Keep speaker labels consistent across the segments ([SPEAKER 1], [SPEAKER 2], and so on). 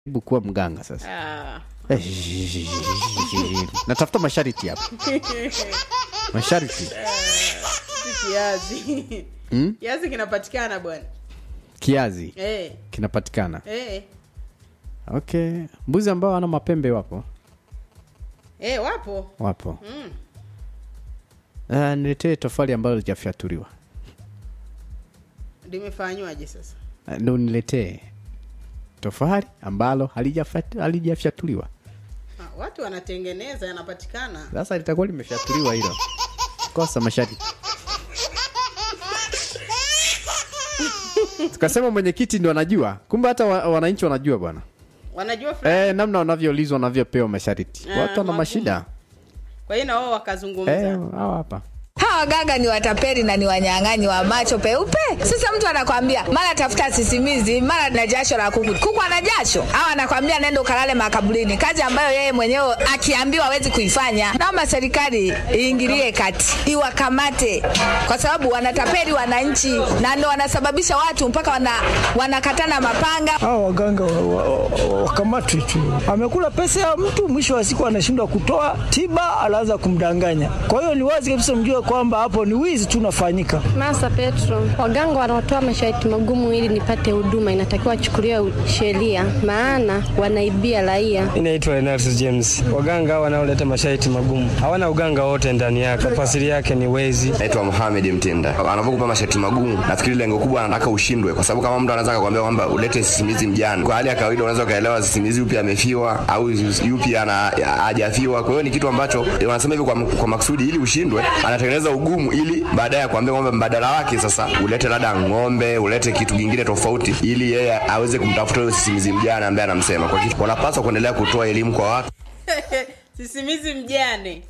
[SPEAKER 1] Hebu kuwa mganga sasa.
[SPEAKER 2] Ah.
[SPEAKER 1] Eh, Natafuta masharti hapa, masharti
[SPEAKER 2] Si kiazi
[SPEAKER 1] Hmm?
[SPEAKER 2] kiazi kinapatikana bwana
[SPEAKER 1] kiazi
[SPEAKER 2] eh,
[SPEAKER 1] kinapatikana.
[SPEAKER 2] eh.
[SPEAKER 1] Okay, mbuzi ambao wana mapembe wapo
[SPEAKER 2] Eh, wapo
[SPEAKER 1] wapo.
[SPEAKER 2] mm.
[SPEAKER 1] Uh, niletee tofali ambalo lijafyatuliwa.
[SPEAKER 2] limefanywaje sasa
[SPEAKER 1] Uh, ndo niletee tofali ambalo halijafyat- halijafyatuliwa.
[SPEAKER 2] ah, watu wanatengeneza yanapatikana
[SPEAKER 1] Sasa litakuwa limefyatuliwa hilo, kosa masharti. Tukasema mwenyekiti ndo anajua, kumbe hata wa, wananchi wanajua bwana.
[SPEAKER 2] wanajua fulani
[SPEAKER 1] Eh, namna wanavyoulizwa wanavyopewa masharti.
[SPEAKER 2] Ah,
[SPEAKER 1] Watu wana
[SPEAKER 2] magumu.
[SPEAKER 1] mashida.
[SPEAKER 2] kwa hiyo na wao wakazungumza
[SPEAKER 1] Eh, hawa hapa.
[SPEAKER 3] hawa waganga ni watapeli na ni wanyang'anyi wa macho peupe. Sasa mtu anakwambia mara tafuta sisimizi, mara na jasho la kuku. Kuku ana jasho, au anakwambia nenda ukalale makaburini, kazi ambayo yeye mwenyewe akiambiwa hawezi kuifanya. Naomba serikali iingilie kati, iwakamate, kwa sababu wanatapeli wananchi na ndo wanasababisha watu mpaka wana, wanakatana mapanga.
[SPEAKER 4] Hao waganga wakamatwi wa, wa, wakamatwe tu. Amekula pesa ya mtu, mwisho wa siku anashindwa kutoa tiba, anaanza kumdanganya. Kwa hiyo ni wazi kabisa, mjue kwamba hapo ni wizi tu unafanyika.
[SPEAKER 5] Masa Petro, waganga wanaotoa masharti magumu ili nipate huduma inatakiwa wachukuliwe sheria, maana wanaibia raia.
[SPEAKER 6] Inaitwa Enarsus James. Waganga wanaoleta masharti magumu hawana uganga wote ndani yake, tafasiri yake ni wezi.
[SPEAKER 7] naitwa Mohamed Mtenda. Anapokupa masharti magumu, nafikiri lengo kubwa anataka ushindwe, kwa sababu kama mtu anaweza akakwambia kwamba ulete sisimizi mjane, kwa hali ya kawaida unaweza ukaelewa sisimizi yupi amefiwa au yupi ana hajafiwa. Kwa hiyo ni kitu ambacho wanasema hivyo kwa, kwa makusudi, ili ushindwe, anatengeneza ugumu ili baadaye akwambia kwamba mbadala wake sasa ulete labda ng'ombe, ulete kitu kingine tofauti, ili yeye aweze kumtafuta huyo sisimizi mjane ambaye anamsema. Kwa hiyo wanapaswa kuendelea kutoa elimu kwa watu
[SPEAKER 2] sisimizi mjane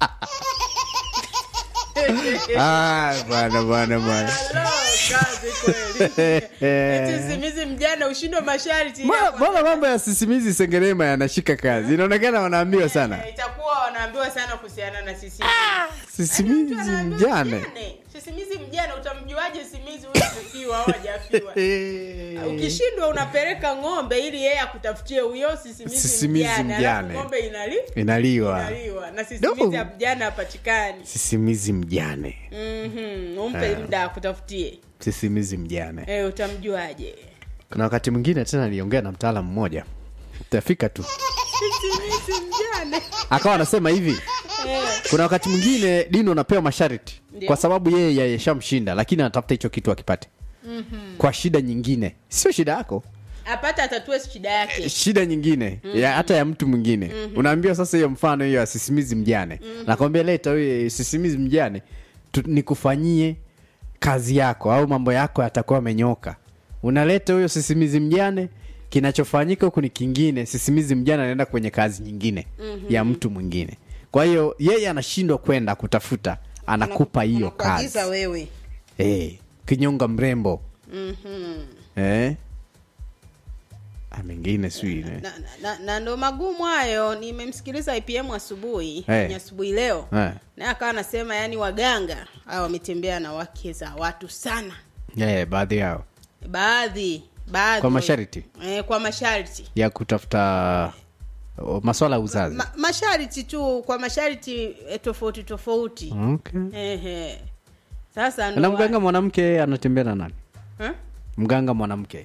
[SPEAKER 1] Ah, bwana bwana bwana.
[SPEAKER 2] Hello, kazi kweli Eti sisimizi mjane ushindwe masharti
[SPEAKER 1] Mbona
[SPEAKER 2] ya-
[SPEAKER 1] mbona mambo ya sisimizi sengerema yanashika kazi? Inaonekana wanaambiwa sana.
[SPEAKER 2] Eh, itakuwa wanaambiwa sana kuhusiana na sisimizi
[SPEAKER 1] Sisimizi mjane.
[SPEAKER 2] sisimizi mjane utamjuaje sisimizi huyu amefiwa au hajafiwa ukishindwa unapeleka ng'ombe ili yeye akutafutie huyo sisimizi,
[SPEAKER 1] Sisimizi
[SPEAKER 2] mjane,
[SPEAKER 1] mjane.
[SPEAKER 2] alafu ng'ombe inali
[SPEAKER 1] Inaliwa.
[SPEAKER 2] inaliwa na sisimizi
[SPEAKER 1] No.
[SPEAKER 2] ya mjane hapatikani
[SPEAKER 1] Sisimizi mjane.
[SPEAKER 2] Mhm, umpe muda akutafutie
[SPEAKER 1] Sisimizi mjane.
[SPEAKER 2] eh, utamjuaje
[SPEAKER 1] Kuna wakati mwingine tena niliongea na mtaalamu mmoja. Utafika tu.
[SPEAKER 2] sisimizi mjane
[SPEAKER 1] Akawa anasema hivi,
[SPEAKER 2] eh,
[SPEAKER 1] kuna wakati mwingine Dino anapewa masharti
[SPEAKER 2] Ndio.
[SPEAKER 1] kwa sababu yeye yayeshamshinda, lakini anatafuta hicho kitu akipate kwa shida nyingine, sio shida yako,
[SPEAKER 2] apate atatue shida yake
[SPEAKER 1] shida nyingine ya hata ya mtu mwingine. Unaambiwa sasa, hiyo mfano hiyo ya sisimizi mjane, nakwambia leta huyo sisimizi mjane tu, nikufanyie kazi yako au mambo yako yatakuwa amenyoka. Unaleta huyo sisimizi mjane, kinachofanyika huku ni kingine. Sisimizi mjane anaenda kwenye kazi nyingine ya mtu mwingine. Kwa hiyo yeye anashindwa kwenda kutafuta, anakupa hiyo kazi
[SPEAKER 2] Anakuagiza wewe
[SPEAKER 1] eh, kinyonga mrembo
[SPEAKER 2] Mhm.
[SPEAKER 1] eh? Ah, mengine sijui eh.
[SPEAKER 2] na, na, na ndo magumu hayo nimemsikiliza ipm asubuhi
[SPEAKER 1] Eh.
[SPEAKER 2] ni asubuhi leo
[SPEAKER 1] Eh.
[SPEAKER 2] naye akawa anasema yani waganga hao wametembea na wake za watu sana
[SPEAKER 1] Eh, baadhi yao
[SPEAKER 2] baadhi baadhi
[SPEAKER 1] kwa masharti
[SPEAKER 2] eh, kwa masharti
[SPEAKER 1] ya kutafuta o, maswala ya uzazi
[SPEAKER 2] Ma, masharti tu kwa masharti eh, tofauti tofauti
[SPEAKER 1] okay.
[SPEAKER 2] Ehe. sasa ndo
[SPEAKER 1] na
[SPEAKER 2] wa-
[SPEAKER 1] mganga mwanamke anatembea na nani
[SPEAKER 2] Eh?
[SPEAKER 1] mganga mwanamke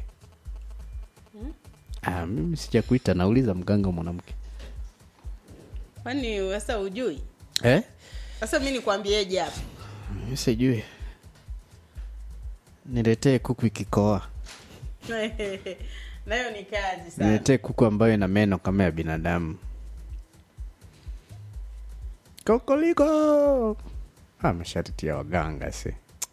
[SPEAKER 1] ah, mimi sijakuita nauliza mganga mwanamke
[SPEAKER 2] kwani sasa ujui
[SPEAKER 1] eh?
[SPEAKER 2] sasa mi nikwambieje hapa
[SPEAKER 1] Mimi sijui niletee kuku ikikoa
[SPEAKER 2] nayo ni kazi sana
[SPEAKER 1] niletee kuku ambayo ina meno kama ya binadamu kokoliko ah, masharti ya waganga se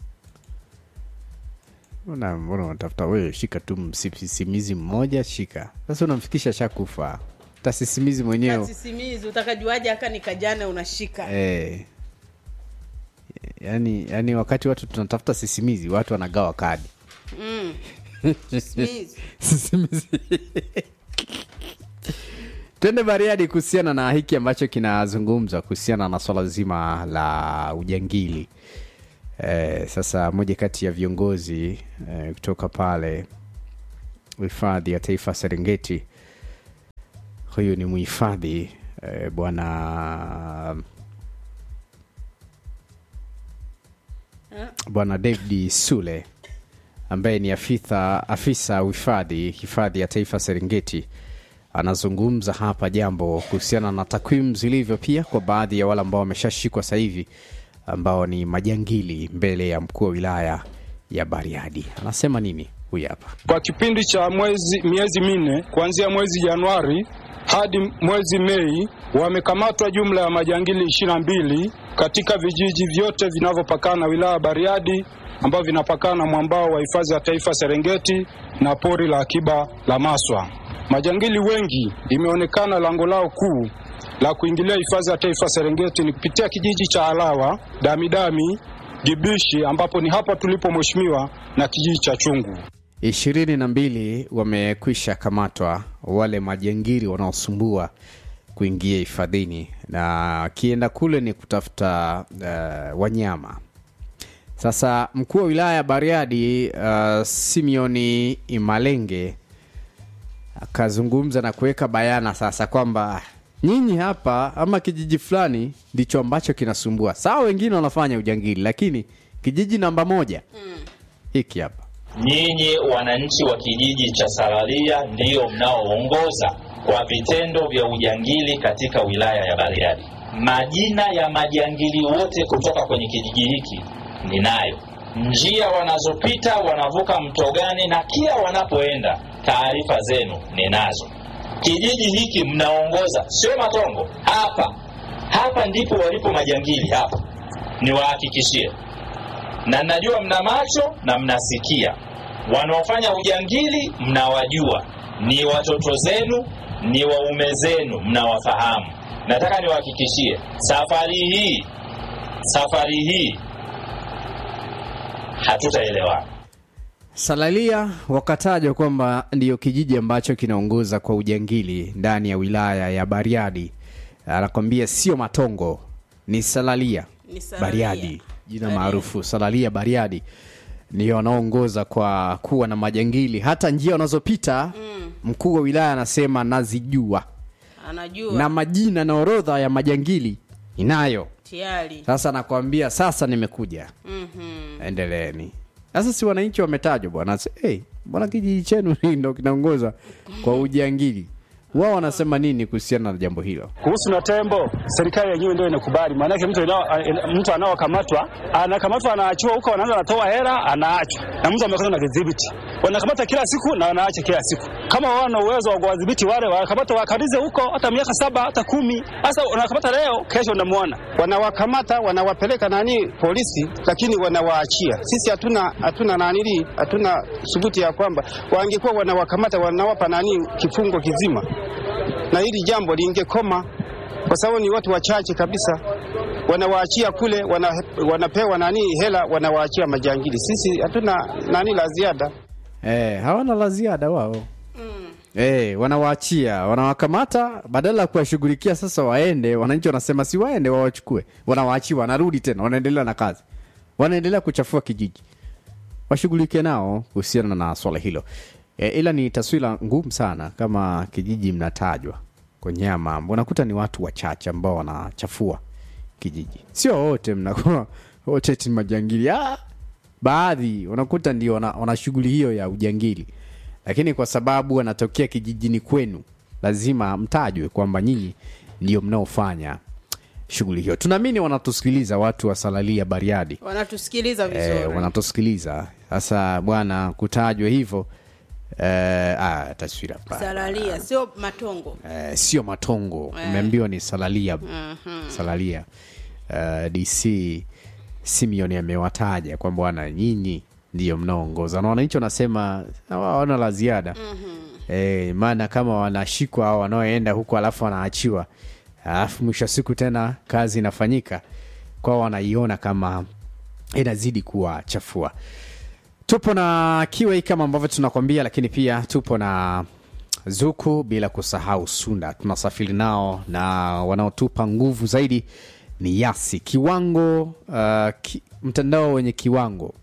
[SPEAKER 1] mbona mbona unatafuta wewe shika tu msisimizi mmoja shika sasa unamfikisha shakufa tasisimizi mwenyewe
[SPEAKER 2] kasisimizi utakajuaje aka nikajana unashika
[SPEAKER 1] eh, yani, yani wakati watu tunatafuta sisimizi watu wanagawa kadi
[SPEAKER 2] mm. Sisimizi.
[SPEAKER 1] sisimizi twende bariadi kuhusiana na hiki ambacho kinazungumzwa kuhusiana na swala zima la ujangili eh, sasa moja kati ya viongozi eh, kutoka pale hifadhi ya taifa serengeti huyu ni mhifadhi eh, bwana bwana david sule ambaye ni afisa afisa uhifadhi hifadhi ya taifa serengeti anazungumza hapa jambo kuhusiana na takwimu zilivyo pia kwa baadhi ya wale ambao wameshashikwa sasa hivi ambao ni majangili mbele ya mkuu wa wilaya ya bariadi anasema nini huyu hapa
[SPEAKER 8] Kwa kipindi cha mwezi miezi minne kuanzia mwezi Januari hadi mwezi Mei wamekamatwa jumla ya majangili ishirini na mbili katika vijiji vyote vinavyopakana na wilaya ya Bariadi ambavyo vinapakana na mwambao wa hifadhi ya taifa Serengeti na pori la akiba la Maswa. Majangili wengi imeonekana lango lao kuu la kuingilia hifadhi ya taifa Serengeti ni kupitia kijiji cha Alawa, Damidami, Gibishi ambapo ni hapa tulipo mheshimiwa na kijiji cha Chungu.
[SPEAKER 1] ishirini na mbili wamekwisha kamatwa wale majangili wanaosumbua kuingia hifadhini na akienda kule ni kutafuta uh, wanyama sasa mkuu wa wilaya ya bariadi uh, simeoni imalenge akazungumza na kuweka bayana sasa kwamba nyinyi hapa ama kijiji fulani ndicho ambacho kinasumbua sawa wengine wanafanya ujangili lakini kijiji namba moja hiki hapa
[SPEAKER 9] Nyinyi wananchi wa kijiji cha Salalia ndiyo mnaoongoza kwa vitendo vya ujangili katika wilaya ya Bariadi. Majina ya majangili wote kutoka kwenye kijiji hiki ninayo, njia wanazopita, wanavuka mto gani, na kila wanapoenda, taarifa zenu ninazo. Kijiji hiki mnaongoza, sio Matongo. Hapa hapa ndipo walipo majangili hapa, niwahakikishie na najua mna macho na mnasikia. Wanaofanya ujangili mnawajua, ni watoto zenu, ni waume zenu, mnawafahamu. Nataka niwahakikishie, safari hii, safari hii hatutaelewana.
[SPEAKER 1] Salalia wakatajwa kwamba ndiyo kijiji ambacho kinaongoza kwa ujangili ndani ya wilaya ya Bariadi. Anakwambia sio Matongo, ni Salalia,
[SPEAKER 2] Ni Salalia.
[SPEAKER 1] Bariadi, jina maarufu Salalia Bariadi ndio wanaoongoza kwa kuwa na majangili. Hata njia wanazopita mkuu wa wilaya anasema nazijua,
[SPEAKER 2] anajua
[SPEAKER 1] na majina na orodha ya majangili inayo.
[SPEAKER 2] tayari
[SPEAKER 1] Sasa nakwambia, sasa nimekuja endeleeni sasa si wananchi wametajwa bwana hey, mbona kijiji chenu ndo kinaongoza kwa ujangili wao wanasema nini kuhusiana na jambo hilo
[SPEAKER 8] Kuhusu na tembo, serikali yenyewe ndio inakubali. Maanake mtu anao- mtu anaokamatwa anakamatwa, anaachiwa huko, wanaanza anatoa hela, anaachwa na mtu amekata na vidhibiti. Wanakamata kila siku na wanaacha kila siku. Kama wao wana uwezo wa kuwadhibiti wale, wanakamata wakalize huko hata miaka saba hata kumi. Sasa unakamata leo, kesho unamwona
[SPEAKER 10] wanawakamata wanawapeleka nani polisi, lakini wanawaachia. Sisi hatuna hatuna nanili hatuna thubuti ya kwamba wangekuwa wanawakamata wanawapa nani kifungo kizima, na hili jambo lingekoma, kwa sababu ni watu wachache kabisa wanawaachia kule, wana, wanapewa nani hela, wanawaachia majangili. Sisi hatuna nani la ziada.
[SPEAKER 1] eh, hawana la ziada wao eh, wanawaachia wanawakamata badala ya kuwashughulikia sasa waende wananchi wanasema si waende wawachukue wanawaachia wanarudi tena wanaendelea na kazi wanaendelea kuchafua kijiji washughulike nao kuhusiana na swala hilo e, ila ni taswira ngumu sana kama kijiji mnatajwa kwenye haya mambo unakuta ni watu wachache ambao wanachafua kijiji sio wote mnakuwa wote ti majangili ah, baadhi unakuta ndio wana, wana shughuli hiyo ya ujangili lakini kwa sababu wanatokea kijijini kwenu lazima mtajwe kwamba nyinyi ndio mnaofanya shughuli hiyo tunaamini wanatusikiliza watu wa salalia bariadi
[SPEAKER 2] wanatusikiliza vizuri
[SPEAKER 1] eh, wanatusikiliza sasa bwana kutajwa hivyo eh, ah, taswira mbaya.
[SPEAKER 2] salalia sio matongo
[SPEAKER 1] eh, sio matongo umeambiwa ni salalia salalia uh, dc simeon amewataja kwamba bwana nyinyi ndio mnaongoza na wananchi wanasema hawana la ziada eh, maana kama wanashikwa au wanaoenda huko alafu wanaachiwa alafu mwisho wa siku tena kazi inafanyika kwao wanaiona kama inazidi kuwachafua tupo na kiwei kama ambavyo tunakwambia lakini pia tupo na zuku bila kusahau sunda tunasafiri nao na wanaotupa nguvu zaidi ni yasi kiwango uh, ki, mtandao wenye kiwango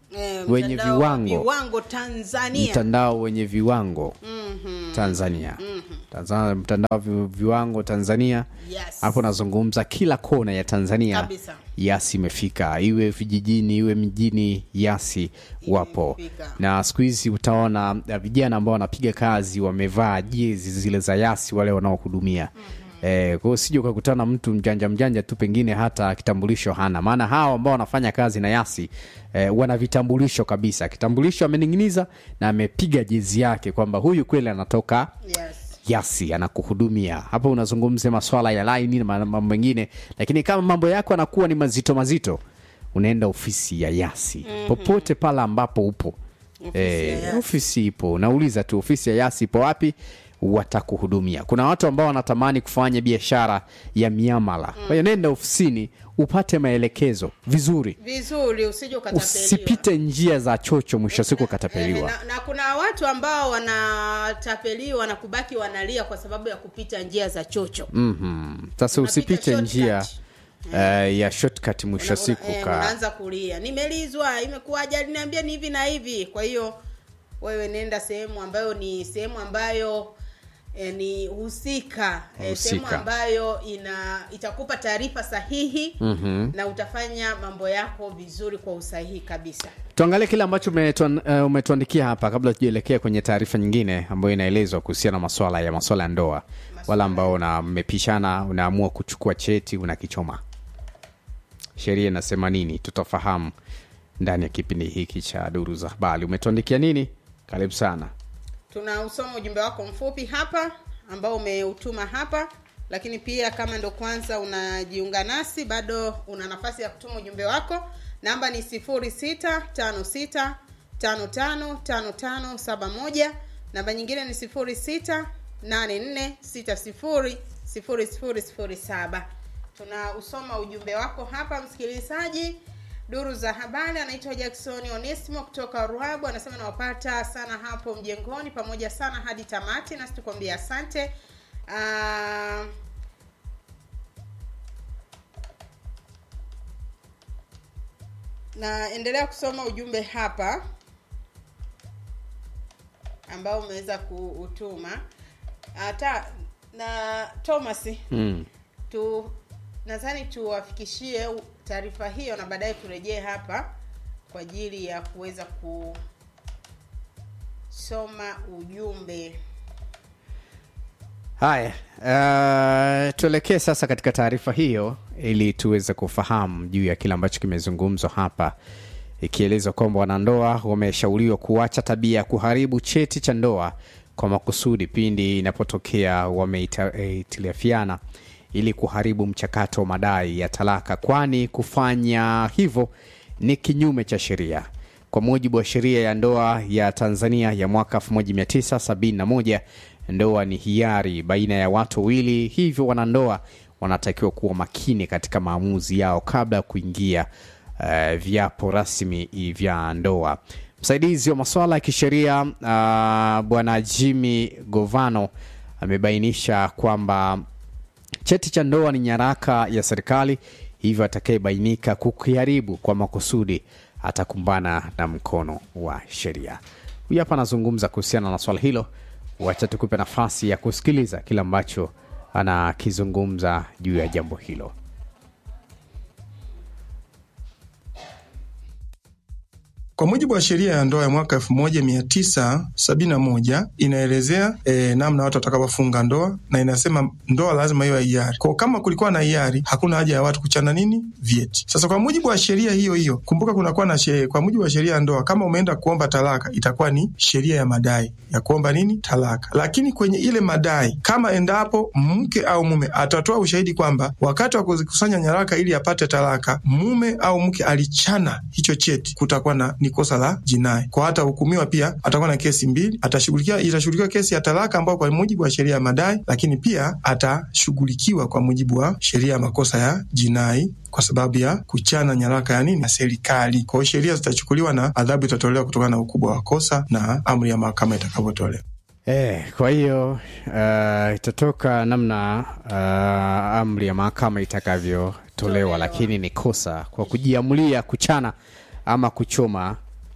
[SPEAKER 2] Eh,
[SPEAKER 1] wenye
[SPEAKER 2] mtandao wa
[SPEAKER 1] viwango
[SPEAKER 2] viwango Tanzania
[SPEAKER 1] mtandao wenye viwango
[SPEAKER 2] Mhm.
[SPEAKER 1] Tanzania Tanzania mtandao wa vi- viwango Tanzania
[SPEAKER 2] Yes.
[SPEAKER 1] hapo nazungumza kila kona ya Tanzania
[SPEAKER 2] Kabisa.
[SPEAKER 1] yasi imefika iwe vijijini iwe mjini yasi wapo na siku hizi utaona uh, vijana ambao wanapiga kazi wamevaa jezi zile za yasi wale wanaohudumia Eh, kwa hiyo usije ukakutana na mtu mjanja mjanja tu pengine hata kitambulisho hana maana hawa ambao wanafanya kazi na yasi eh, wana vitambulisho kabisa kitambulisho amening'iniza na amepiga jezi yake kwamba huyu kweli anatoka yasi anakuhudumia hapa unazungumzia maswala ya laini na mambo mengine lakini kama mambo yako yanakuwa ni mazito mazito unaenda ofisi ya yasi
[SPEAKER 2] Mhm.
[SPEAKER 1] popote pale ambapo upo
[SPEAKER 2] Ofisi ya
[SPEAKER 1] Eh,
[SPEAKER 2] Yasi.
[SPEAKER 1] ofisi ipo nauliza tu ofisi ya yasi ipo wapi watakuhudumia kuna watu ambao wanatamani kufanya biashara ya miamala kwa hiyo nenda ofisini upate maelekezo vizuri
[SPEAKER 2] vizuri usije ukatapeliwa
[SPEAKER 1] usipite njia za chocho mwisho wa siku ukatapeliwa
[SPEAKER 2] na, na kuna watu ambao wanatapeliwa na kubaki wanalia kwa sababu ya kupita njia za chocho
[SPEAKER 1] Mhm. sasa usipite njia eh, ya shortcut mwisho wa siku
[SPEAKER 2] eh,
[SPEAKER 1] ka
[SPEAKER 2] unaanza kulia nimelizwa imekuwaje aliniambia ni hivi na hivi kwa hiyo wewe nenda sehemu ambayo ni sehemu ambayo eh, ni husika eh, sehemu
[SPEAKER 1] Husika.
[SPEAKER 2] ambayo ina itakupa taarifa sahihi
[SPEAKER 1] Mhm.
[SPEAKER 2] na utafanya mambo yako vizuri kwa usahihi kabisa
[SPEAKER 1] tuangalie kile ambacho umetuan- eh, umetuandikia hapa kabla tujaelekea kwenye taarifa nyingine ambayo inaelezwa kuhusiana na maswala ya maswala ya ndoa wala ambao una- mmepishana unaamua kuchukua cheti unakichoma sheria inasema nini tutafahamu ndani ya kipindi hiki cha duru za habari umetuandikia nini karibu sana
[SPEAKER 2] tunausoma ujumbe wako mfupi hapa ambao umeutuma hapa lakini pia kama ndo kwanza unajiunga nasi bado una nafasi ya kutuma ujumbe wako namba ni 0656555571 namba nyingine ni 0684600007 tunausoma ujumbe wako hapa msikilizaji duru za habari anaitwa jackson onesimo kutoka ruabu anasema nawapata sana hapo mjengoni pamoja sana hadi tamati nasi tukwambia asante Ah, naendelea kusoma ujumbe hapa ambao umeweza kuutuma hata na thomas
[SPEAKER 1] mm.
[SPEAKER 2] tu nadhani tuwafikishie u- taarifa hiyo na baadaye turejee hapa kwa ajili ya kuweza kusoma ujumbe
[SPEAKER 1] haya uh, tuelekee sasa katika taarifa hiyo ili tuweze kufahamu juu ya kile ambacho kimezungumzwa hapa ikielezwa kwamba wanandoa wameshauriwa kuacha tabia ya kuharibu cheti cha ndoa kwa makusudi pindi inapotokea wameitiliafiana ili kuharibu mchakato wa madai ya talaka kwani kufanya hivyo ni kinyume cha sheria kwa mujibu wa sheria ya ndoa ya tanzania ya mwaka 1971 ndoa ni hiari baina ya watu wawili hivyo wanandoa wanatakiwa kuwa makini katika maamuzi yao kabla ya kuingia uh, viapo rasmi vya ndoa msaidizi wa masuala ya kisheria uh, bwana jimmy govano amebainisha kwamba cheti cha ndoa ni nyaraka ya serikali hivyo atakayebainika kukiharibu kwa makusudi atakumbana na mkono wa sheria huyu hapa anazungumza kuhusiana na swala hilo wacha tukupe nafasi ya kusikiliza kile ambacho anakizungumza juu ya jambo hilo
[SPEAKER 11] Kwa mujibu wa sheria ya ndoa ya mwaka elfu moja mia tisa sabini na moja inaelezea e, namna watu watakapofunga ndoa na inasema ndoa lazima iwe hiari. Kwa kama kulikuwa na hiari, hakuna haja ya watu kuchana nini vyeti. Sasa kwa mujibu wa sheria hiyo hiyo, kumbuka kunakuwa na sheria. Kwa mujibu wa sheria ya ndoa, kama umeenda kuomba talaka, itakuwa ni sheria ya madai ya kuomba nini talaka. Lakini kwenye ile madai, kama endapo mke au mume atatoa ushahidi kwamba wakati wa kuzikusanya nyaraka ili apate talaka, mume au mke alichana hicho cheti, kutakuwa na ni kosa la jinai. Kwa hata hukumiwa pia, atakuwa na kesi mbili, atashughulikia itashughulikiwa kesi ya talaka ambayo kwa mujibu wa sheria ya madai, lakini pia atashughulikiwa kwa mujibu wa sheria ya makosa ya jinai kwa sababu ya kuchana nyaraka ya nini ya serikali. Kwa hiyo sheria zitachukuliwa na adhabu itatolewa kutokana na ukubwa wa kosa na amri ya mahakama itakavyotolewa.
[SPEAKER 1] Eh, kwa hiyo uh, itatoka namna uh, amri ya mahakama itakavyotolewa, lakini ni kosa kwa kujiamulia kuchana ama kuchoma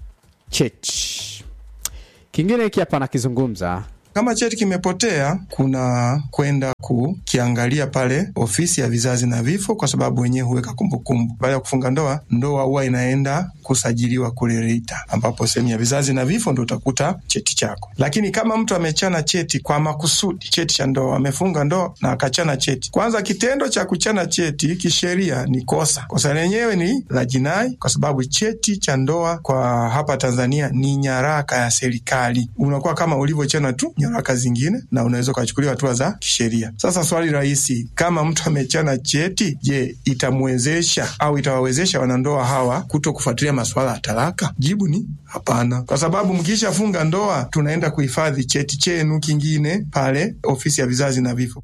[SPEAKER 1] cheti kingine hiki hapa nakizungumza
[SPEAKER 11] Kama cheti kimepotea, kuna kwenda kukiangalia pale ofisi ya vizazi na vifo, kwa sababu wenyewe huweka kumbukumbu. Baada ya kufunga ndoa, ndoa huwa inaenda kusajiliwa kule RITA, ambapo sehemu ya vizazi na vifo ndo utakuta cheti chako. Lakini kama mtu amechana cheti kwa makusudi, cheti cha ndoa, amefunga ndoa na akachana cheti, kwanza kitendo cha kuchana cheti kisheria ni kosa. Kosa lenyewe ni la jinai, kwa sababu cheti cha ndoa kwa hapa Tanzania ni nyaraka ya serikali, unakuwa kama ulivyochana tu nyaraka zingine, na unaweza ukachukuliwa hatua za kisheria. Sasa swali rahisi, kama mtu amechana cheti, je, itamwezesha au itawawezesha wanandoa hawa kuto kufuatilia masuala ya talaka? Jibu ni hapana, kwa sababu mkishafunga ndoa, tunaenda kuhifadhi cheti chenu kingine pale ofisi ya vizazi na vifo.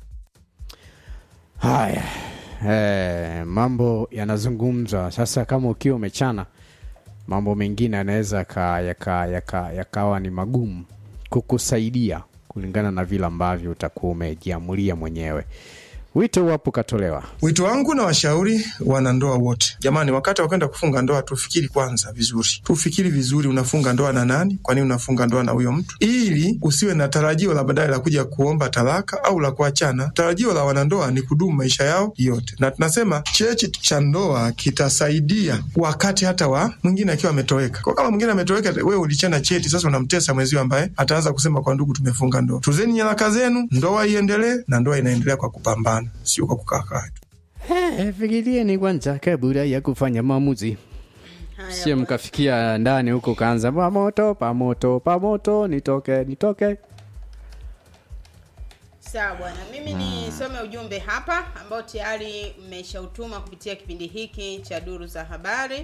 [SPEAKER 1] haya eh, mambo yanazungumzwa sasa kama ukiwa umechana mambo mengine yanaweza yaka- yaka- yaka- yakawa ni magumu kukusaidia kulingana na vile ambavyo utakuwa umejiamulia mwenyewe wito wapo katolewa
[SPEAKER 11] Wito wangu na washauri wanandoa wote, jamani, wakati wa kwenda kufunga ndoa tufikiri kwanza vizuri, tufikiri vizuri, unafunga ndoa na nani? Kwa nini unafunga ndoa na huyo mtu? Ili usiwe na tarajio la baadaye la kuja kuomba talaka au la kuachana. Tarajio la wanandoa ni kudumu maisha yao yote, na tunasema cheti cha ndoa kitasaidia wakati hata wa mwingine akiwa ametoweka. Kwa kama mwingine ametoweka, wewe ulichana cheti, sasa unamtesa mwenzio ambaye ataanza kusema kwa ndugu, tumefunga ndoa. Tuzeni nyaraka zenu, ndoa iendelee, na ndoa inaendelea kwa kupambana, sio kwa kukaa kaa tu.
[SPEAKER 1] Eh, fikirieni kwanza kabla ya kufanya maamuzi sio mkafikia ndani huko kaanza pamoto pamoto pamoto nitoke nitoke
[SPEAKER 2] sawa bwana mimi nisome ujumbe hapa ambao tayari mmeshautuma kupitia kipindi hiki cha duru za habari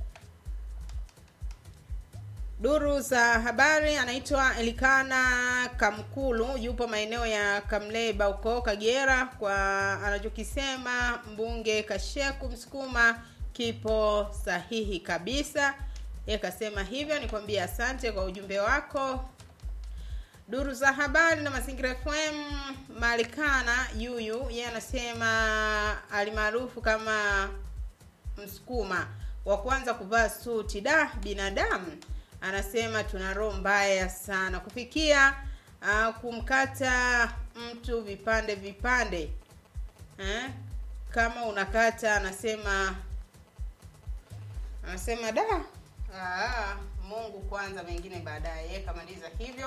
[SPEAKER 2] duru za habari anaitwa elikana kamkulu yupo maeneo ya kamleba huko kagera kwa anachokisema mbunge kasheku msukuma kipo sahihi kabisa ye kasema hivyo nikwambie asante kwa ujumbe wako duru za habari na mazingira fm malikana yuyu yeye anasema alimaarufu kama msukuma wa kwanza kuvaa suti da binadamu anasema tuna roho mbaya sana kufikia uh, kumkata mtu vipande vipande eh? kama unakata anasema anasema da ah, mungu kwanza mengine baadaye Yeye kamaliza hivyo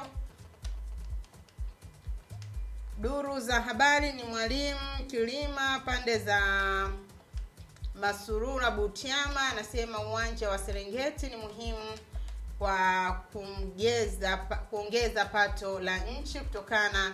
[SPEAKER 2] duru za habari ni mwalimu kilima pande za masurura butiama anasema uwanja wa serengeti ni muhimu kwa kuongeza kuongeza pato la nchi kutokana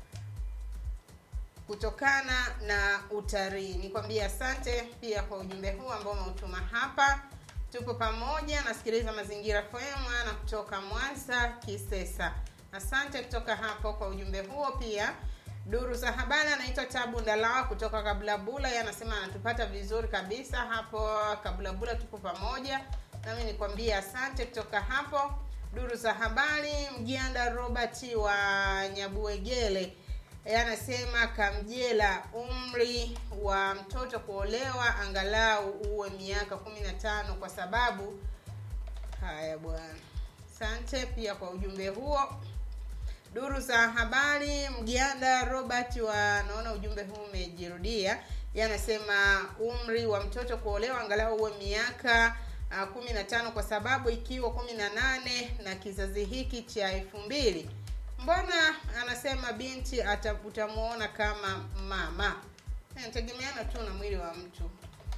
[SPEAKER 2] kutokana na utalii nikwambie asante pia kwa ujumbe huu ambao umeutuma hapa tupo pamoja nasikiliza mazingira fm na kutoka mwanza kisesa asante kutoka hapo kwa ujumbe huo pia duru za habari anaitwa tabu ndalawa kutoka kabulabula ye anasema anatupata vizuri kabisa hapo kabulabula tupo pamoja nami nikwambie asante kutoka hapo duru za habari mjanda robert wa nyabuegele Yeye anasema kamjela umri wa mtoto kuolewa angalau uwe miaka kumi na tano kwa sababu haya bwana asante pia kwa ujumbe huo duru za habari mganda robert wa naona ujumbe huu umejirudia ye anasema umri wa mtoto kuolewa angalau uwe miaka uh, kumi na tano kwa sababu ikiwa kumi na nane na kizazi hiki cha elfu mbili mbona anasema binti ata, utamuona kama mama inategemeana tu na mwili wa mtu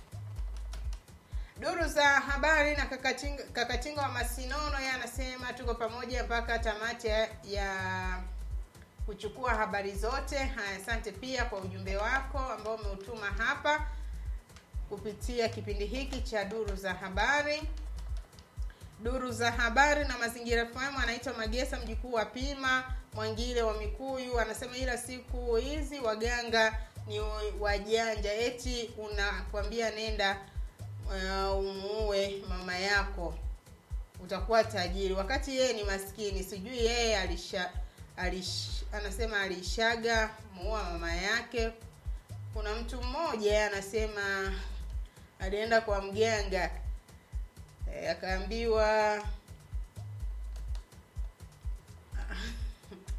[SPEAKER 2] duru za habari na kakatinga, kakatinga wa masinono ye anasema tuko pamoja mpaka tamati ya, ya kuchukua habari zote haya asante pia kwa ujumbe wako ambao umeutuma hapa kupitia kipindi hiki cha duru za habari duru za habari na mazingira fm anaitwa magesa mjukuu wa pima mwangile wa mikuyu anasema ila siku hizi waganga ni wajanja eti unakwambia nenda uh, umuue mama yako utakuwa tajiri wakati yeye ni maskini sijui yeye alisha alish, anasema alishaga muua mama yake kuna mtu mmoja yeye anasema alienda kwa mganga e, akaambiwa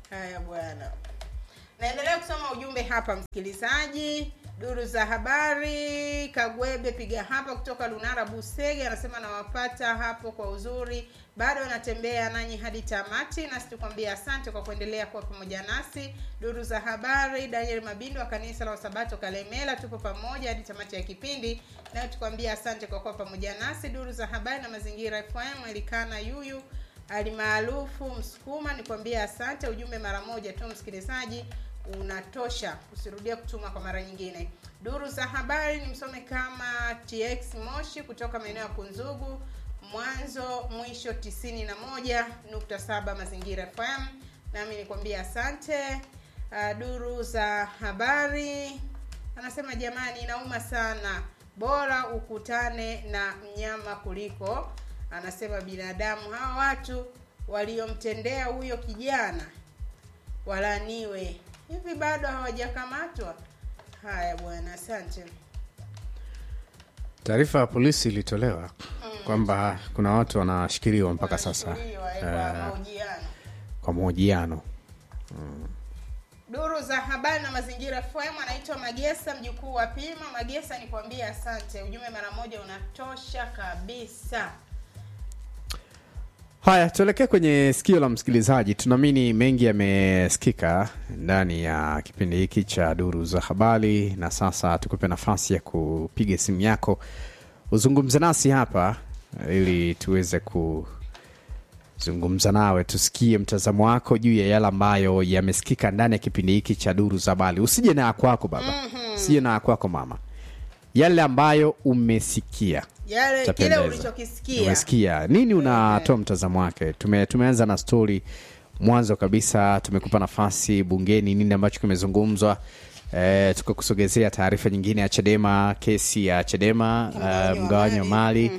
[SPEAKER 2] haya bwana naendelea kusoma ujumbe hapa msikilizaji duru za habari kagwebe piga hapa kutoka lunara busege anasema nawapata hapo kwa uzuri bado anatembea nanyi hadi tamati nasi tukwambia asante kwa kuendelea kuwa pamoja nasi duru za habari daniel mabindo wa kanisa la wasabato kalemela tupo pamoja hadi tamati ya kipindi nayo tukwambia asante kwa kuwa pamoja nasi duru za habari na mazingira fm elikana yuyu alimaarufu msukuma nikwambia asante ujumbe mara moja tu msikilizaji unatosha usirudia kutuma kwa mara nyingine duru za habari ni msome kama tx moshi kutoka maeneo ya kunzugu mwanzo mwisho 91.7 mazingira fm nami nikwambia asante uh, duru za habari anasema jamani inauma sana bora ukutane na mnyama kuliko anasema binadamu hawa watu waliomtendea huyo kijana walaniwe hivi bado hawajakamatwa haya bwana asante
[SPEAKER 1] taarifa ya polisi ilitolewa kwamba kuna watu wanashikiliwa mpaka sasa
[SPEAKER 2] Shikiliwa, eh,
[SPEAKER 1] eh,
[SPEAKER 2] kwa mahojiano
[SPEAKER 1] kwa mahojiano
[SPEAKER 2] duru za habari na mazingira fm anaitwa magesa mjukuu wa pima magesa nikwambie asante ujumbe mara moja unatosha kabisa
[SPEAKER 1] haya tuelekee kwenye sikio la msikilizaji tunaamini mengi yamesikika ndani ya kipindi hiki cha duru za habari na sasa tukupe nafasi ya kupiga simu yako uzungumze nasi hapa ili tuweze kuzungumza nawe tusikie mtazamo wako juu ya yale ambayo yamesikika ndani ya kipindi hiki cha duru za habari usije na ya kwako baba
[SPEAKER 2] Mhm.
[SPEAKER 1] usije na ya kwako mama yale ambayo umesikia
[SPEAKER 2] yale kile
[SPEAKER 1] Itapendeza.
[SPEAKER 2] ulichokisikia
[SPEAKER 1] umesikia nini unatoa mtazamo wake Tume, tumeanza na stori mwanzo kabisa tumekupa nafasi bungeni nini ambacho kimezungumzwa e, tukakusogezea taarifa nyingine ya chadema kesi ya chadema uh, mgawanyo wa mali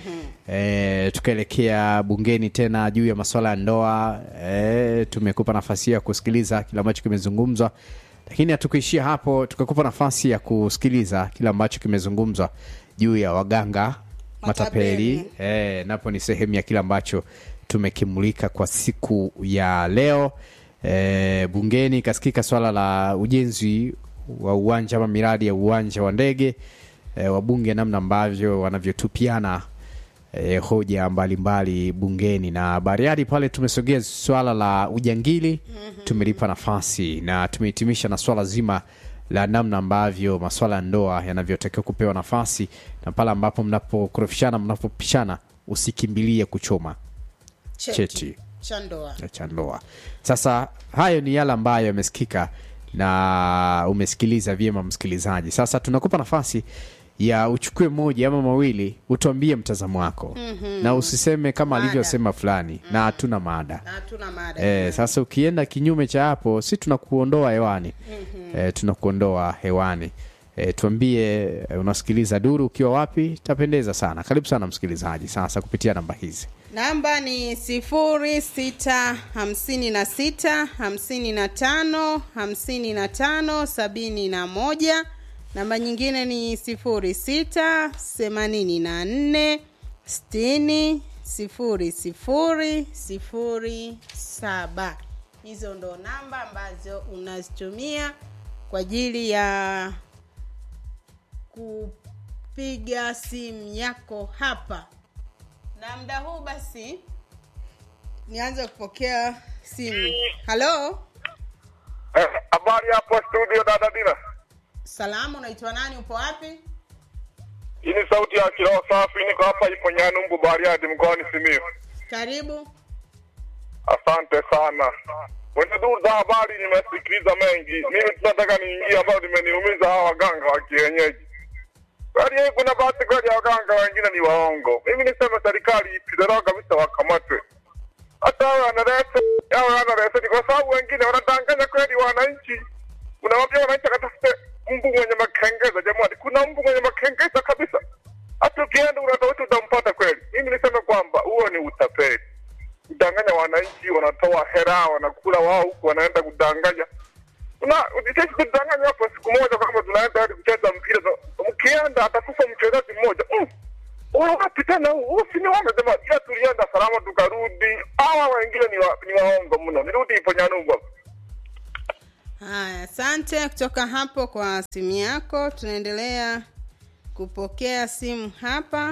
[SPEAKER 1] e, tukaelekea bungeni tena juu ya masuala ya ndoa e, tumekupa nafasi ya kusikiliza kile ambacho kimezungumzwa lakini hatukuishia hapo tukakupa nafasi ya kusikiliza kile ambacho kimezungumzwa juu ya waganga matapeli e, napo ni sehemu ya kile ambacho tumekimulika kwa siku ya leo e, bungeni ikasikika swala la ujenzi wa uwanja ama miradi ya uwanja wa ndege e, wabunge namna ambavyo wanavyotupiana e, hoja mbalimbali mbali bungeni na bariadi pale tumesogea swala la ujangili mm-hmm. tumelipa nafasi na tumehitimisha na swala zima la namna ambavyo maswala ya ndoa yanavyotakiwa kupewa nafasi na pale ambapo mnapokorofishana mnapopishana usikimbilie kuchoma cheti
[SPEAKER 2] cha ndoa
[SPEAKER 1] cha ndoa sasa hayo ni yale ambayo yamesikika na umesikiliza vyema msikilizaji sasa tunakupa nafasi ya uchukue moja ama mawili utuambie mtazamo wako
[SPEAKER 2] Mhm.
[SPEAKER 1] na usiseme kama
[SPEAKER 2] Mada.
[SPEAKER 1] alivyosema fulani na hatuna mada
[SPEAKER 2] na hatuna mada
[SPEAKER 1] e, sasa ukienda kinyume cha hapo si tunakuondoa hewani
[SPEAKER 2] Mhm.
[SPEAKER 1] e, tunakuondoa hewani e, tuambie e, unasikiliza duru ukiwa wapi tapendeza sana karibu sana msikilizaji sasa kupitia namba hizi
[SPEAKER 2] namba ni sifuri sita hamsini na sita hamsini na tano hamsini na tano sabini na moja namba nyingine ni sifuri sita themanini na nne sitini sifuri sifuri sifuri saba hizo ndo namba ambazo unazitumia kwa ajili ya kupiga simu yako hapa na muda huu basi nianze kupokea simu halo
[SPEAKER 12] Habari hapo studio dada Dina.
[SPEAKER 2] salamu unaitwa nani upo wapi
[SPEAKER 12] Hii ni sauti ya kiroho safi, niko hapa ipo Nyanumbu Bariadi mkoani Simiyu.
[SPEAKER 2] karibu
[SPEAKER 12] Asante sana. Kwenye duru za habari nimesikiliza mengi. Mimi tunataka niingie ambayo limeniumiza hawa waganga wa kienyeji. Kweli hii kuna bahati kweli ya waganga wengine ni waongo. Mimi niseme serikali ipiganayo kabisa wakamatwe. Hata awe analete awe ana leseni, kwa sababu wengine wanadanganya kweli wananchi. Unawambia wananchi akatafute mbu mwenye makengeza. Jamani, kuna mbu mwenye makengeza kabisa. Hata ukienda unatafuta utampata kweli. Mimi niseme kwamba huo ni utapeli kudanganya wananchi, wanatoa hera, wanakula wao huku, wanaenda kudanganya. Una sisi kudanganya hapo siku moja kwamba tunaenda hadi kucheza mpira, so, mkienda atakufa mchezaji mmoja mm. Huyu wapi tena huu? Huu si ni wame jamaa, ila tulienda salama tukarudi. Hawa wengine ni, wa, ni waongo mno. Nirudi ipo Nyanumbu hapo.
[SPEAKER 2] asante kutoka hapo kwa simu yako tunaendelea kupokea simu hapa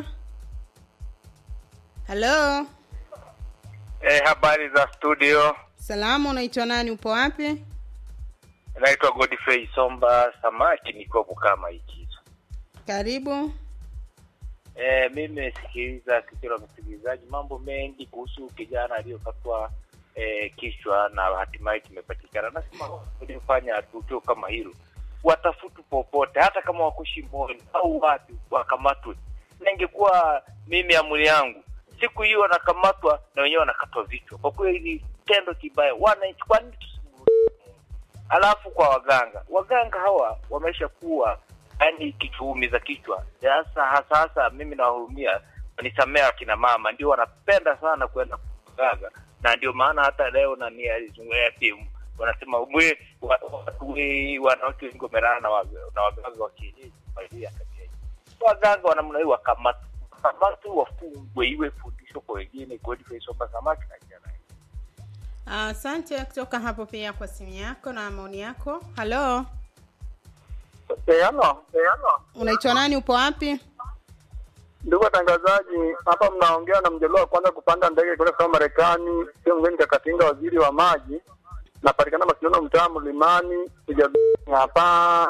[SPEAKER 2] halo
[SPEAKER 13] Eh, habari za studio.
[SPEAKER 2] salamu unaitwa nani upo wapi
[SPEAKER 13] Naitwa Godfrey Somba Samaki, niko kama Ikizo.
[SPEAKER 2] karibu
[SPEAKER 13] Eh, mimi nimesikiliza sikio la msikilizaji mambo mengi kuhusu kijana aliyokatwa eh, kichwa na hatimaye kimepatikana. Nasema ulifanya tukio kama hilo, watafutu popote, hata kama wako shimboni au wapi, wakamatwe. Na ingekuwa mimi amri yangu siku hiyo wanakamatwa na wenyewe wanakatwa vichwa. Kwa kweli tendo kibaya, wananchi, kwa nini Alafu kwa waganga, waganga hawa wamesha kuwa yani kichuumiza kichwa. Sasa hasa hasa mimi nawahurumia, nisamee akina mama, ndio wanapenda sana kwenda kuganga, na ndio maana hata leo nani alizungumzia pia wanasema mwe wa- watu we- wanawake wengi wamelala na waga- na waganga wa kienyeji kwa ajili ya tabia hii. Waganga wa namna hii wakamatwe, wakamatwe, wafungwe, iwe fundisho kwa wengine. Godfrey Somba Samaki na kijana
[SPEAKER 2] asante kutoka hapo pia kwa simu yako na maoni yako halo
[SPEAKER 14] Peano, peano.
[SPEAKER 2] unaitwa nani upo wapi
[SPEAKER 14] Ndugu watangazaji, hapa mnaongea na mjaluo wa kwanza kupanda ndege kwenda kusoma Marekani, sio mgeni Kakatinga, waziri wa maji. Napatikana Masiono, mtaa Mlimani, Sija hapa.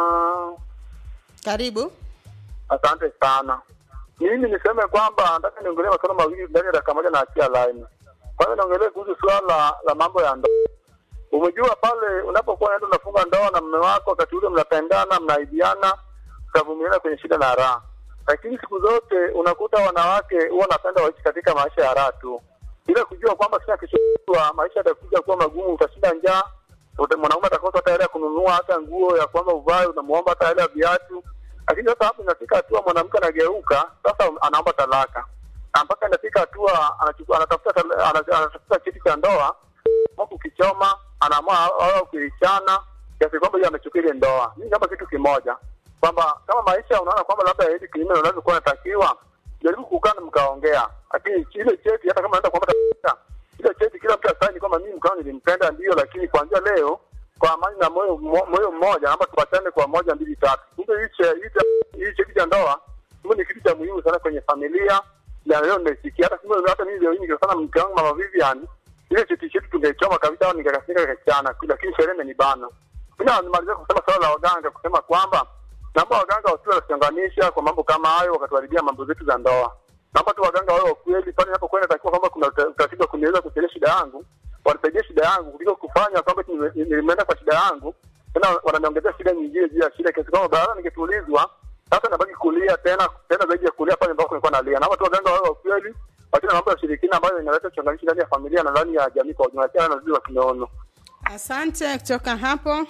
[SPEAKER 2] karibu
[SPEAKER 14] Asante sana. Mimi niseme kwamba nataka niongelee masuala mawili ndani ya dakika moja na achia line. Kwanza niongelee kuhusu suala la, la mambo ya ndoa. Umejua pale unapokuwa unaenda unafunga ndoa na mume wako, wakati ule mnapendana, mnaidiana, mtavumiliana kwenye shida na raha. Lakini siku zote unakuta wanawake huwa wanapenda waishi katika maisha ya raha tu, bila kujua kwamba kila kishua maisha yatakuja kuwa magumu, utashinda njaa, uta- mwanaume atakosa hata hela ya kununua hata nguo ya kwamba uvae, unamuomba hata hela ya viatu. Lakini sasa hapo inafika hatua mwanamke anageuka, sasa anaomba talaka, na mpaka inafika hatua anachukua anatafuta tala- ana- anatafuta cheti cha ndoa ama kukichoma, anaamua au kuichana kiasi kwamba yeye amechukua ile ndoa. Mimi kama kitu kimoja kwamba kama maisha unaona kwamba labda yaendi kinyume na unavyokuwa natakiwa, jaribu kukaa na mkaongea, lakini ile cheti hata kama naenda kuomba talaka, ile cheti kila mtu asaini kwamba mimi mkao nilimpenda ndio, lakini kuanzia leo kwa amani na moyo mo- moyo mmoja, ama tuachane kwa moja mbili tatu. Kumbe hii che- hii che- hii cheti cha ndoa kumbe ni kitu cha muhimu sana kwenye familia, na leo nimesikia hata kumbe hata mimi leo hii nikisema mke wangu mama Vivian, ile cheti chetu tungeichoma kabisa au nikakasika kakachana, lakini sherehe imenibana. Mimi nimalizia kusema swala la waganga, kusema kwamba naomba waganga wasiwe wanatuchanganisha kwa mambo kama hayo, wakatuharibia mambo zetu za ndoa. Naomba tu waganga wawe wa kweli pale inapokwenda, takiwa kwamba kuna uta- utaratibu wa kuniweza kusaidia shida yangu, wanisaidie shida yangu kuliko kufanya kwamba eti nime- nimeenda kwa shida yangu tena wananiongezea shida nyingine juu ya shida, kiasi kwamba baada ningetulizwa sasa nabaki kulia tena tena zaidi ya kulia pale ambapo nilikuwa nalia. Naomba tu waganga wawe wa kweli, wachana na mambo ya ushirikina ambayo inaleta uchanganishi ndani ya familia na ndani ya jamii kwa ujumla, tena na uzuri wa kimeono.
[SPEAKER 2] asante kutoka hapo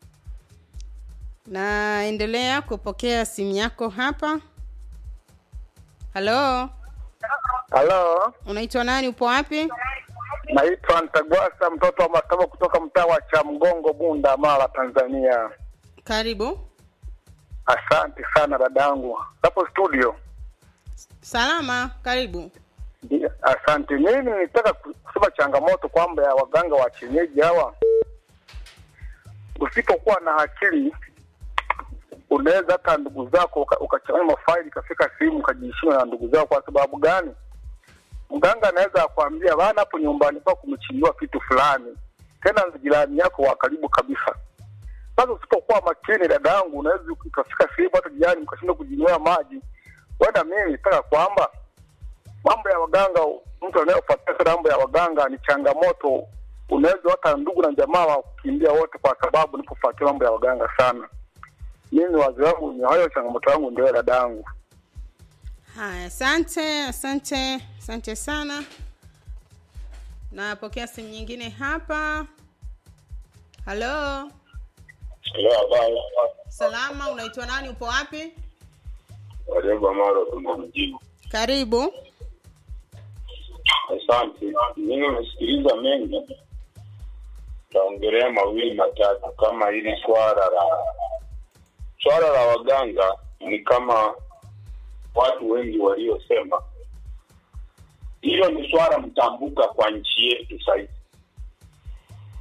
[SPEAKER 2] naendelea kupokea simu yako hapa halo
[SPEAKER 14] Halo,
[SPEAKER 2] unaitwa nani upo wapi
[SPEAKER 14] naitwa Ntagwasa, mtoto wa Matamo kutoka mtaa wa Chamgongo, Bunda, Mara, Tanzania.
[SPEAKER 2] karibu
[SPEAKER 14] Asante sana dadangu hapo studio.
[SPEAKER 2] salama karibu
[SPEAKER 14] Ndio, Asante. Mimi nitaka kusema changamoto kwamba ya waganga wa kienyeji hawa, usipokuwa na akili unaweza hata ndugu zako uka- ukachanganya mafaili ikafika sehemu ukajiheshima na ndugu zako. Kwa sababu gani? Mganga anaweza akwambia bana, hapo nyumbani kwako kumechimbiwa kitu fulani, tena ni jirani yako wa karibu kabisa. Sasa usipokuwa makini, dada yangu, unaweza ukafika sehemu hata jirani mkashindwa kujinywea maji. Wenda mimi nitaka kwamba mambo ya waganga, mtu anayefuatia sana mambo ya waganga ni changamoto. Unaweza hata ndugu na jamaa wa kukimbia wote, kwa sababu nipofuatia mambo ya waganga sana. Mimi wazi wangu ni hayo, changamoto yangu ndio dada yangu.
[SPEAKER 2] haya asante asante asante sana napokea simu nyingine hapa halo salama unaitwa nani upo wapi
[SPEAKER 15] Wareba Mara Tunda mjini.
[SPEAKER 2] karibu
[SPEAKER 15] Asante. Mimi nimesikiliza mengi, taongelea mawili matatu, kama hili swala la swala la waganga ni kama watu wengi waliosema, hilo ni swala mtambuka kwa nchi yetu sasa hivi.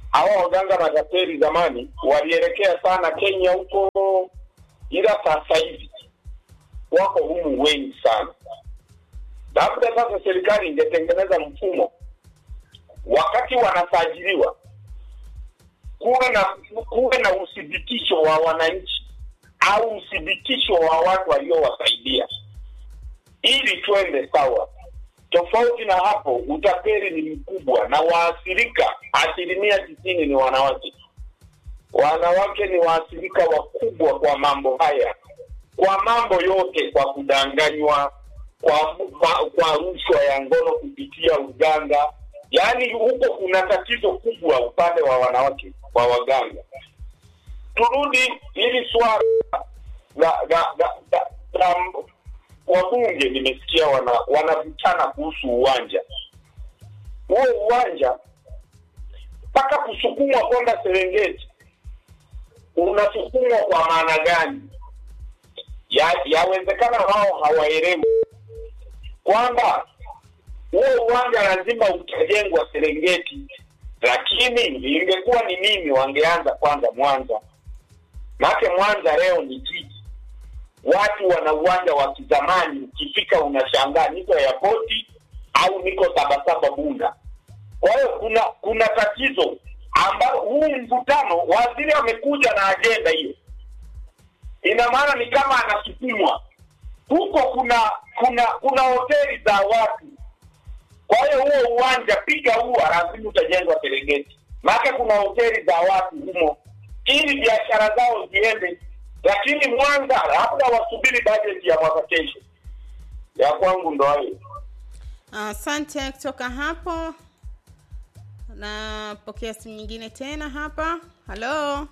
[SPEAKER 15] hawa waganga matapeli zamani walielekea sana Kenya huko, ila sasa hivi wako humu wengi sana. Labda sasa serikali ingetengeneza mfumo wakati wanasajiliwa kuwe na kuwe na uthibitisho wa wananchi au uthibitisho wa watu waliowasaidia ili twende sawa. Tofauti na hapo, utapeli ni mkubwa na waathirika asilimia tisini ni wanawake. Wanawake ni waathirika wakubwa kwa mambo haya, kwa mambo yote, kwa kudanganywa, kwa kwa, kwa rushwa ya ngono kupitia uganga. Yaani huko kuna tatizo kubwa upande wa wanawake wa waganga. Turudi hili swala la la la, la, la wabunge nimesikia wana wanavutana kuhusu uwanja huo uwanja mpaka kusukumwa kwenda Serengeti unasukumwa kwa maana gani? Ya- Yawezekana wao hawaelewi kwamba huo uwanja lazima utajengwa Serengeti, lakini ingekuwa ni mimi, wangeanza kwanza Mwanza. Maake Mwanza leo ni jiji watu wana uwanja wa kizamani, ukifika unashangaa niko airport au niko Sabasaba Bunda. Kwa hiyo kuna kuna tatizo ambao huu mvutano, waziri amekuja na ajenda hiyo, ina maana ni kama anasukumwa huko. Kuna kuna kuna hoteli za watu, kwa hiyo huo uwanja piga huo, lazima utajengwa Serengeti, maana kuna hoteli za watu humo, ili biashara zao ziende lakini Mwanza labda wasubiri bajeti ya mwaka kesho. Ya kwangu ndo hayo.
[SPEAKER 2] Asante. kutoka hapo napokea simu nyingine tena hapa. Halo,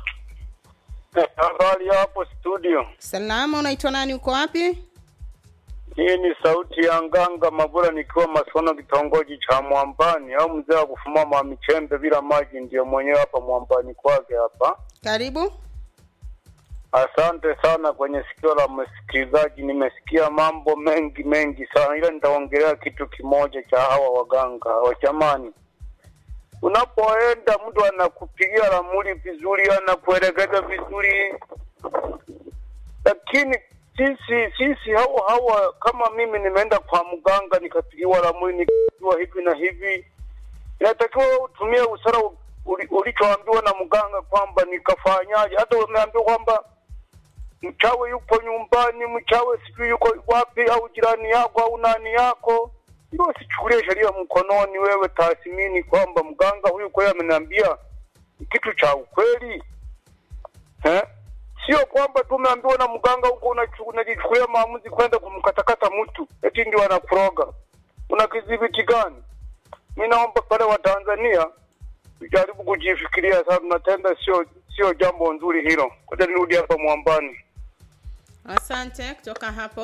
[SPEAKER 16] Habari hapo studio.
[SPEAKER 2] salama, unaitwa nani? Uko wapi?
[SPEAKER 16] Hii ni sauti ya Nganga Mabura nikiwa Masono kitongoji cha Mwambani au mzee wa kufuma mamichembe bila maji ndio mwenyewe hapa Mwambani kwake hapa.
[SPEAKER 2] Karibu.
[SPEAKER 16] Asante sana kwenye sikio la msikilizaji, nimesikia mambo mengi mengi sana, ila nitaongelea kitu kimoja cha hawa waganga wa jamani. Unapoenda mtu anakupigia ramli vizuri, anakuelekeza vizuri, lakini sisi sisi hawa hawa, kama mimi nimeenda kwa mganga nikapigiwa ramli nikajua hivi na hivi, inatakiwa wewe utumie usara uli- ulichoambiwa na mganga kwamba nikafanyaje. Hata umeambiwa kwamba mchawi yupo nyumbani, mchawi sijui yuko wapi, au jirani yako au nani yako, ndio usichukulie sheria mkononi. Wewe tathmini kwamba mganga huyu kweli ameniambia ni kitu cha ukweli eh? Sio kwamba tu umeambiwa na mganga huko unachu- unajichukulia maamuzi kwenda kumkatakata mtu eti ndio anakuroga. Una kidhibiti gani? Mi naomba pale wa Tanzania tujaribu kujifikiria sana, tunatenda sio sio jambo nzuri hilo. Ngoja nirudi hapa Mwambani.
[SPEAKER 2] Asante. Kutoka hapo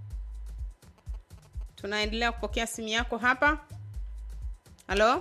[SPEAKER 2] tunaendelea kupokea simu yako hapa. Halo,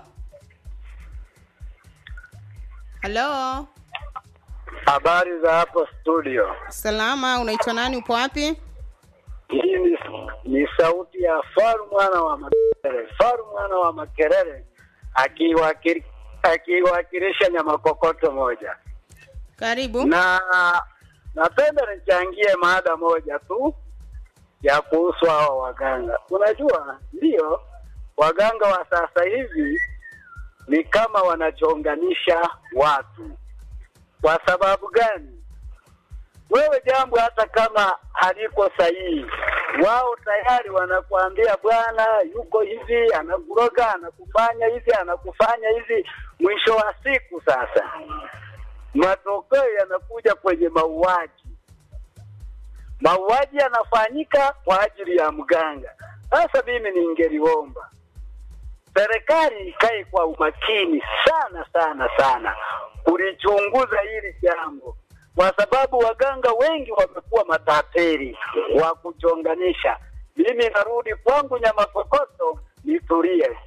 [SPEAKER 2] halo,
[SPEAKER 17] Habari za hapo studio.
[SPEAKER 2] salama, unaitwa nani? Upo wapi?
[SPEAKER 17] Hii ni, ni sauti ya Faru mwana wa Makerere. Faru mwana wa Makerere akiwakili- akiwakilisha nyama kokoto moja.
[SPEAKER 2] Karibu.
[SPEAKER 17] Na napenda nichangie mada moja tu ya kuhusu hawa waganga. Unajua, ndio waganga wa sasa hivi ni kama wanachonganisha watu. Kwa sababu gani? Wewe jambo hata kama haliko sahihi, wao tayari wanakuambia bwana yuko hivi, anakuroga, anakufanya hivi, anakufanya hivi. Mwisho wa siku sasa matokeo yanakuja kwenye mauaji. Mauaji yanafanyika kwa ajili ya mganga. Sasa mimi ningeliomba serikali ikae kwa umakini sana sana sana kulichunguza hili jambo, kwa sababu waganga wengi wamekuwa matapeli wa kuchonganisha. Mimi narudi kwangu nyama kokoto, nitulie.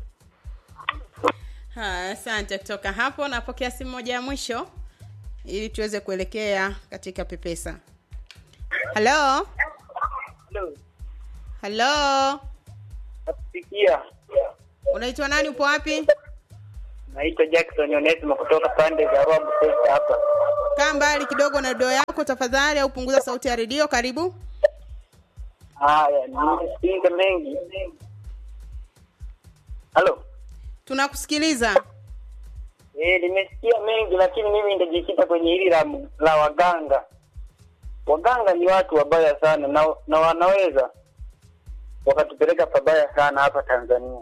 [SPEAKER 2] Ha, Asante. Kutoka hapo napokea simu moja ya mwisho ili tuweze kuelekea katika pepesa. Halo, halo,
[SPEAKER 17] Sikia,
[SPEAKER 2] unaitwa nani? Upo wapi?
[SPEAKER 18] Naitwa Jackson Onesimo kutoka pande za Rwabu Center hapa.
[SPEAKER 2] kaa mbali kidogo na redio yako tafadhali au punguza sauti ya redio karibu
[SPEAKER 18] Haya, nimesikiliza mengi. Halo.
[SPEAKER 2] tunakusikiliza
[SPEAKER 18] Eh, nimesikia mengi lakini mimi nitajikita kwenye hili la, la waganga. Waganga ni watu wabaya sana na, na wanaweza wakatupeleka pabaya sana hapa Tanzania.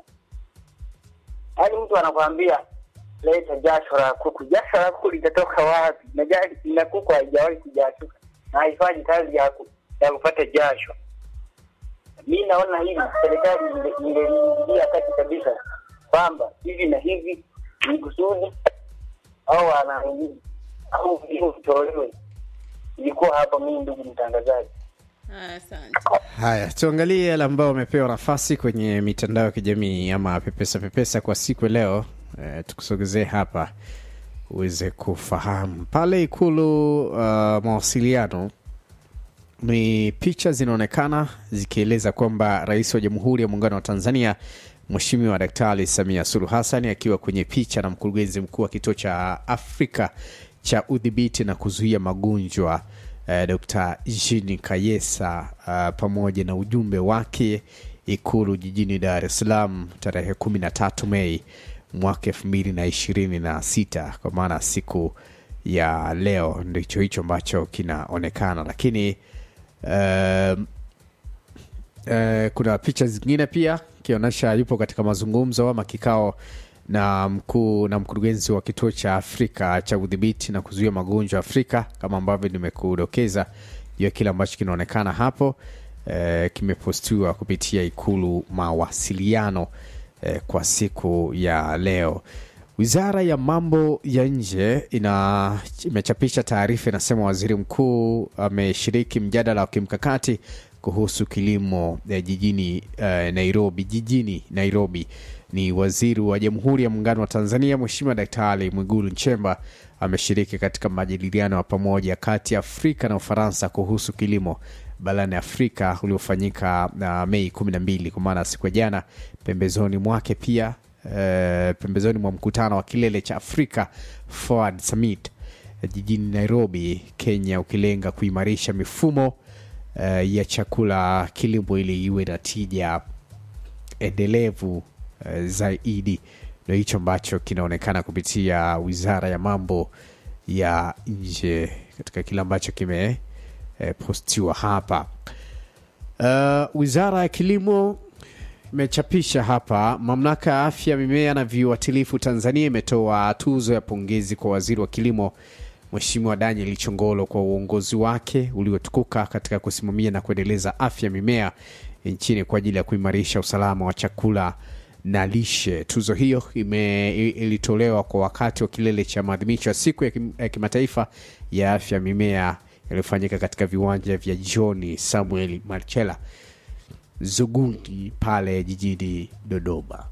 [SPEAKER 18] Yaani mtu anakwambia leta jasho la kuku. Jasho la kuku litatoka wapi? Na, ja- na kuku haijawahi kujashuka na haifanyi kazi ya, ku, ya kupata jasho. Mi naona hivi serikali inge- ingeliingilia kati kabisa kwamba hivi na hivi ni kusudi au ana au hiyo utolewe. Ilikuwa hapa mimi, ndugu mtangazaji.
[SPEAKER 2] asante
[SPEAKER 1] haya tuangalie yale ambao wamepewa nafasi kwenye mitandao ya kijamii ama pepesa pepesa kwa siku ya leo e, tukusogezee hapa uweze kufahamu pale ikulu uh, mawasiliano ni picha zinaonekana zikieleza kwamba rais wa jamhuri ya muungano wa tanzania mweshimiwa daktari samia suluhu hassan akiwa kwenye picha na mkurugenzi mkuu wa kituo cha afrika cha udhibiti na kuzuia magonjwa eh, dr jini kayesa uh, pamoja na ujumbe wake ikulu jijini dar es salaam tarehe 13 mei mwaka 2026 kwa maana siku ya leo ndicho hicho ambacho kinaonekana lakini um, eh, kuna picha zingine pia ikionyesha yupo katika mazungumzo ama kikao na mkuu na mkurugenzi wa kituo cha afrika cha udhibiti na kuzuia magonjwa afrika kama ambavyo nimekudokeza juu ya kile ambacho kinaonekana hapo eh, kimepostiwa kupitia ikulu mawasiliano eh, kwa siku ya leo wizara ya mambo ya nje ina imechapisha taarifa inasema waziri mkuu ameshiriki mjadala wa kimkakati kuhusu kilimo eh, jijini eh, nairobi jijini nairobi ni waziri wa jamhuri ya muungano wa tanzania mweshimiwa daktari mwigulu nchemba ameshiriki katika majadiliano ya pamoja kati ya afrika na ufaransa kuhusu kilimo barani afrika uliofanyika uh, mei 12 kwa maana siku ya jana pembezoni mwake pia uh, pembezoni mwa mkutano wa kilele cha afrika forward summit eh, jijini nairobi kenya ukilenga kuimarisha mifumo uh, ya chakula kilimo ili iwe na tija endelevu uh, zaidi ndo hicho ambacho kinaonekana kupitia wizara ya mambo ya nje katika kile ambacho kime eh, postiwa hapa uh, wizara ya kilimo imechapisha hapa mamlaka ya afya mimea na viuatilifu tanzania imetoa tuzo ya pongezi kwa waziri wa kilimo mweshimiwa daniel chongolo kwa uongozi wake uliotukuka katika kusimamia na kuendeleza afya mimea nchini kwa ajili ya kuimarisha usalama wa chakula na lishe tuzo hiyo ime, i- ilitolewa kwa wakati wa kilele cha maadhimisho ya siku ya kim- ya kimataifa ya afya mimea yaliyofanyika katika viwanja vya joni samuel marchela zugundi pale jijini dodoma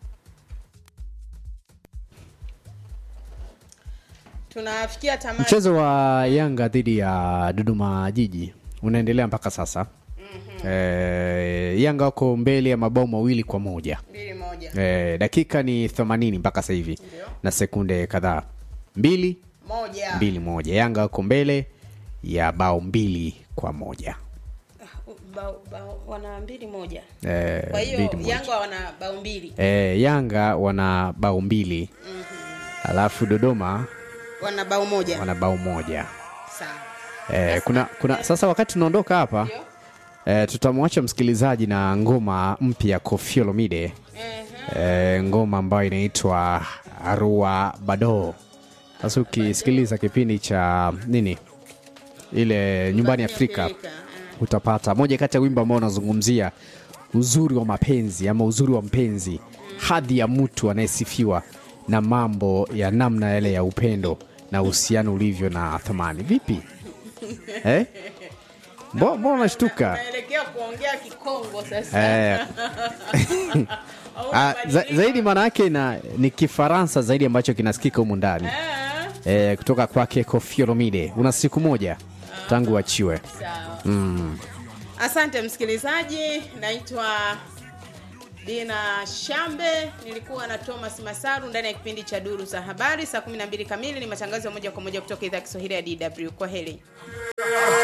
[SPEAKER 2] tunafikia tamati
[SPEAKER 1] mchezo wa yanga dhidi ya dodoma jiji unaendelea mpaka sasa mm-hmm. e, yanga wako mbele ya mabao mawili kwa moja
[SPEAKER 2] mbili moja
[SPEAKER 1] e, dakika ni 80 mpaka sasa hivi na sekunde kadhaa mbili
[SPEAKER 2] moja
[SPEAKER 1] mbili moja yanga wako mbele ya bao mbili kwa moja
[SPEAKER 2] bao, bao, wana mbili moja
[SPEAKER 1] e,
[SPEAKER 2] kwa hiyo
[SPEAKER 1] mbili moja.
[SPEAKER 2] yanga wana bao mbili
[SPEAKER 1] e, yanga wana bao mbili alafu dodoma
[SPEAKER 2] wana bao moja
[SPEAKER 1] wana bao moja
[SPEAKER 2] sawa
[SPEAKER 1] Eh, kuna, kuna sasa wakati tunaondoka hapa eh, tutamwacha msikilizaji na ngoma mpya Koffi Olomide eh, ngoma ambayo inaitwa Arua Bado. Sasa ukisikiliza kipindi cha nini ile nyumbani Afrika utapata moja kati ya wimbo ambao unazungumzia uzuri wa mapenzi ama uzuri wa mpenzi, hadhi ya mtu anayesifiwa na mambo ya namna yale ya upendo na uhusiano ulivyo na thamani. Vipi eh? Mbo- Mbona unashtuka?
[SPEAKER 2] naelekea kuongea kikongo sasa
[SPEAKER 1] Eh. Ah, za, zaidi maana yake na ni Kifaransa zaidi ambacho kinasikika humu ndani eh, kutoka kwake Koffi Olomide. Una siku moja tangu achiwe.
[SPEAKER 2] Sawa.
[SPEAKER 1] Mm.
[SPEAKER 2] asante msikilizaji naitwa Dina Shambe, nilikuwa na Thomas Masaru ndani ya kipindi cha Duru za Habari. Saa 12 kamili ni matangazo ya moja kwa moja kutoka idhaa ya Kiswahili ya DW. Kwa heri.